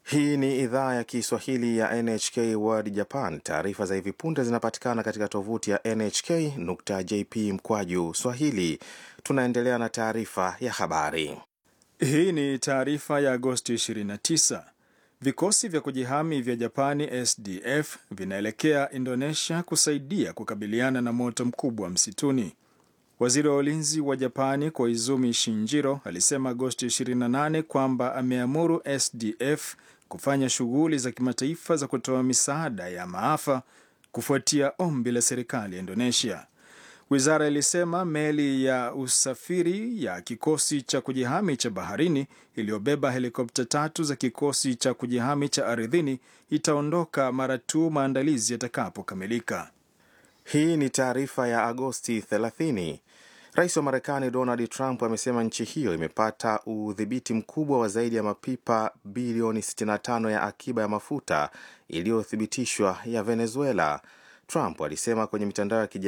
Hii ni idhaa ya Kiswahili ya NHK World Japan. Taarifa za hivi punde zinapatikana katika tovuti ya nhk.jp mkwaju swahili. Tunaendelea na taarifa ya habari. Hii ni taarifa ya Agosti 29. Vikosi vya kujihami vya Japani SDF vinaelekea Indonesia kusaidia kukabiliana na moto mkubwa msituni. Waziri wa ulinzi wa Japani Koizumi Shinjiro alisema Agosti 28 kwamba ameamuru SDF kufanya shughuli za kimataifa za kutoa misaada ya maafa kufuatia ombi la serikali ya Indonesia. Wizara ilisema meli ya usafiri ya kikosi cha kujihami cha baharini iliyobeba helikopta tatu za kikosi cha kujihami cha ardhini itaondoka mara tu maandalizi yatakapokamilika. Hii ni taarifa ya Agosti 30. Rais wa Marekani Donald Trump amesema nchi hiyo imepata udhibiti mkubwa wa zaidi ya mapipa bilioni 65 ya akiba ya mafuta iliyothibitishwa ya Venezuela. Trump alisema kwenye mitandao ya kijamii